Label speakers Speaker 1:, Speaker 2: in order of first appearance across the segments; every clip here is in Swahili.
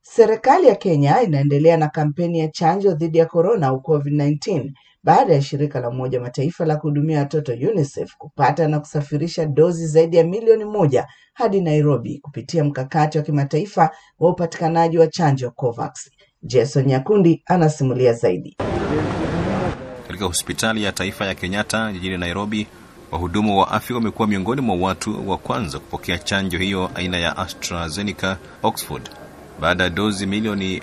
Speaker 1: Serikali ya Kenya inaendelea na kampeni ya chanjo dhidi ya korona au COVID-19 baada ya shirika la Umoja wa Mataifa la kuhudumia watoto UNICEF kupata na kusafirisha dozi zaidi ya milioni moja hadi Nairobi kupitia mkakati wa kimataifa wa upatikanaji wa chanjo COVAX. Jason Nyakundi anasimulia zaidi.
Speaker 2: Katika hospitali ya taifa ya Kenyatta jijini Nairobi, wahudumu wa afya wamekuwa miongoni mwa watu wa kwanza kupokea chanjo hiyo aina ya AstraZeneca Oxford baada ya dozi milioni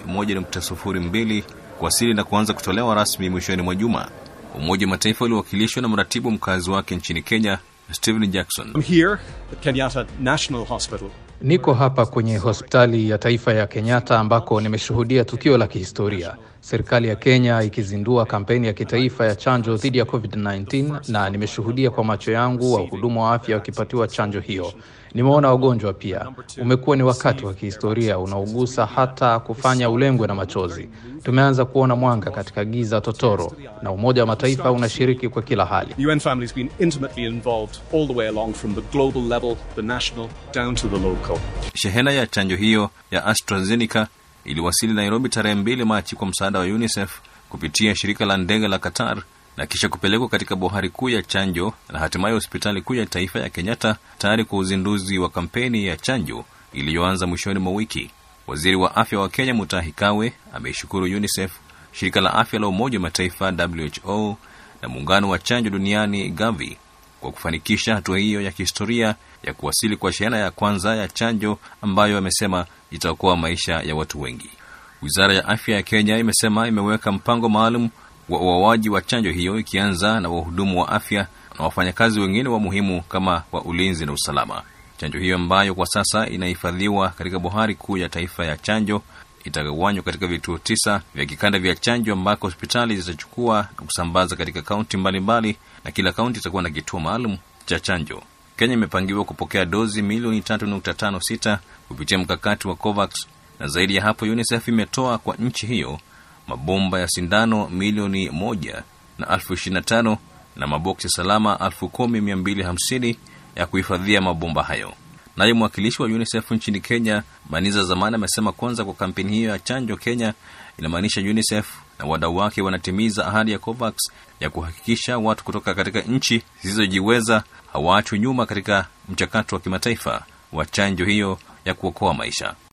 Speaker 2: 1.02 kuwasili na kuanza kutolewa rasmi mwishoni mwa juma. Umoja wa Mataifa uliwakilishwa na mratibu mkazi wake nchini Kenya, Stephen Jackson.
Speaker 3: I'm here at Kenyatta National Hospital.
Speaker 4: Niko hapa kwenye hospitali ya taifa ya Kenyatta ambako nimeshuhudia tukio la kihistoria, serikali ya Kenya ikizindua kampeni ya kitaifa ya chanjo dhidi ya COVID-19, na nimeshuhudia kwa macho yangu wahudumu wa afya wakipatiwa chanjo hiyo. Nimeona wagonjwa pia. Umekuwa ni wakati wa kihistoria unaogusa hata kufanya ulengwe na machozi. Tumeanza kuona mwanga katika giza totoro, na Umoja wa Mataifa unashiriki kwa kila hali.
Speaker 3: The UN family has been intimately involved all the way along from the global level, the national, down to the local.
Speaker 2: Shehena ya chanjo hiyo ya AstraZeneca iliwasili Nairobi tarehe mbili Machi kwa msaada wa UNICEF kupitia shirika la ndege la Qatar na kisha kupelekwa katika bohari kuu ya chanjo na hatimaye hospitali kuu ya taifa ya Kenyatta tayari kwa uzinduzi wa kampeni ya chanjo iliyoanza mwishoni mwa wiki. Waziri wa afya wa Kenya Mutahi Kagwe ameishukuru UNICEF, shirika la afya la Umoja wa Mataifa WHO na muungano wa chanjo duniani Gavi kwa kufanikisha hatua hiyo ya kihistoria ya kuwasili kwa shehena ya kwanza ya chanjo ambayo amesema itaokoa maisha ya watu wengi. Wizara ya afya ya Kenya imesema imeweka mpango maalum wa uoaji wa chanjo hiyo ikianza na wahudumu wa afya na wafanyakazi wengine wa muhimu kama wa ulinzi na usalama. Chanjo hiyo ambayo kwa sasa inahifadhiwa katika bohari kuu ya taifa ya chanjo itagawanywa katika vituo tisa vya kikanda vya chanjo ambako hospitali zitachukua na kusambaza katika kaunti mbalimbali, na kila kaunti itakuwa na kituo maalum cha chanjo. Kenya imepangiwa kupokea dozi milioni 3.56 kupitia mkakati wa COVAX, na zaidi ya hapo UNICEF imetoa kwa nchi hiyo mabomba ya sindano milioni moja na elfu ishirini na tano na maboksi salama elfu kumi mia mbili hamsini ya kuhifadhia mabomba hayo. Naye mwakilishi wa UNICEF nchini Kenya, Maniza Zamani, amesema kwanza kwa kampeni hiyo ya chanjo Kenya inamaanisha UNICEF na wadau wake wanatimiza ahadi ya COVAX ya kuhakikisha watu kutoka katika nchi zisizojiweza hawaachwi nyuma katika mchakato wa kimataifa wa chanjo hiyo ya kuokoa maisha.